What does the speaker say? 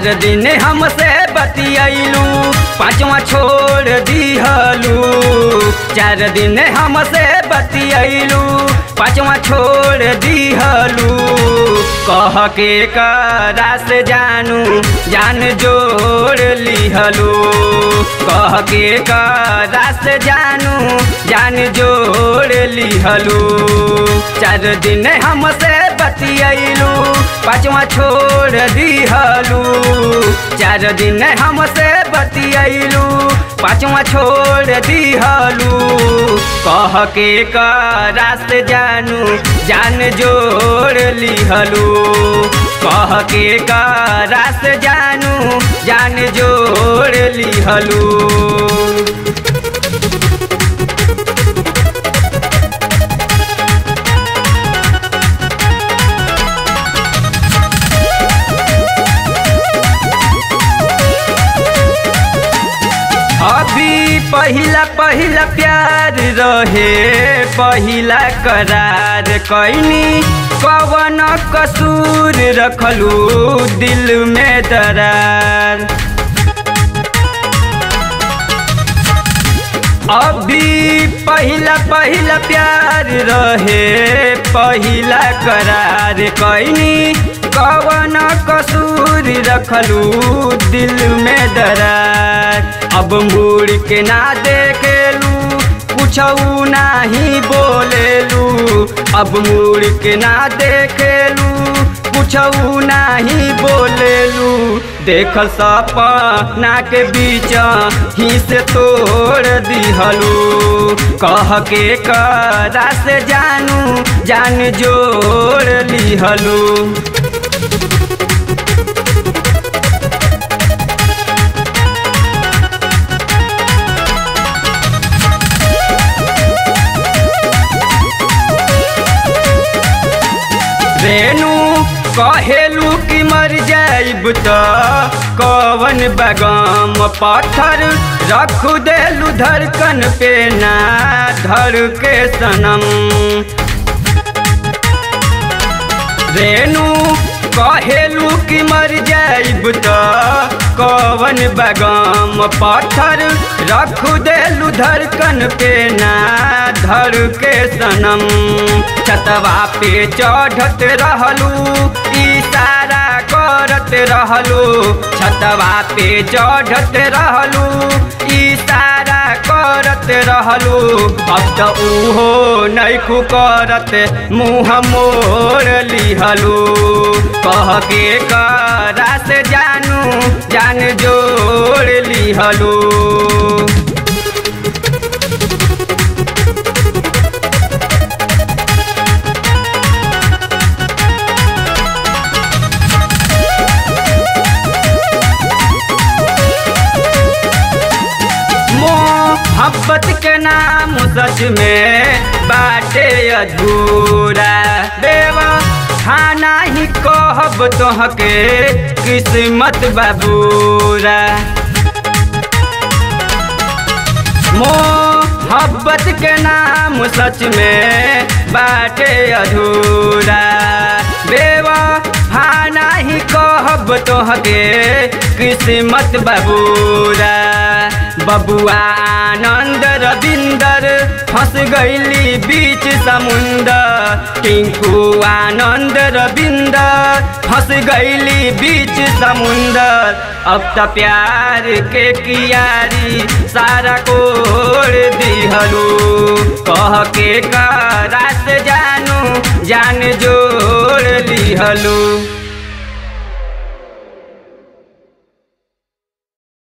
चार दिन हमसे बतियलू पाँचवा छोड़ दिहलू चार दिन हमसे बतियलू पाँचवा छोड़ दिहलू कह के करा से जानू जान जोड़ लिहलू कह के करा से जानू जान जोड़ लिहलू चार दिन हमसे बतियलू पाँचवा छोड़ दिहलू चार दिन हमसे बतियलू पाँचवा छोड़ दिहलू कह के करा से जानू जान जोड़ लिहलू कह के करा से जानू जान जोड़ लिहलू अभी पहिला पहिला प्यार रहे पहिला करार कैनी कवन कसूर रखलू दिल में दरार अभी पहिला पहिला प्यार रहे पहिला करार कैनी कवन कसूर रखलू दिल में दरार अब मुड़ के ना देखेलू कुछऊ नाही बोलेलू अब मुड़ के ना देखेलू कुछऊ नाही बोलेलू देख सपना के बीच ही से तोड़ दिहलू कह के करा से जानू जान जोड़ लिहलू रेणु कहेलू कि मर जाइब त कवन बगाम पत्थर रख देलू धड़कन पे ना धर के सनम रेणु कहेलू कि मर जाइब त कवन बगाम पत्थर रख देलू धड़कन पे ना धर के सनम छतवा पे चढ़त रहलू इशारा करत रहलू छतवा पे चढ़त रहलू इशारा करत रहलू अब त उहो नैखू करत मुँह मोड़ लिहलू कह के करा से जानू जान जोड़ लिहलू मोहब्बत के नाम सच में बाटे अधूरा देवा खाना ही कहब तोहके किस्मत बाबूरा मोहब्बत के नाम सच में बाटे अधूरा देवा खाना ही कहब तोहके किस्मत बाबूरा बबुआ आनंद रविंदर फंस गईली बीच समुंदर टिंकू आनंद रविंदर फंस गईली बीच समुंदर अब त प्यार के कियारी सारा कोड़ दिहलू कह के करा से जानू जान जोड़ लिहलू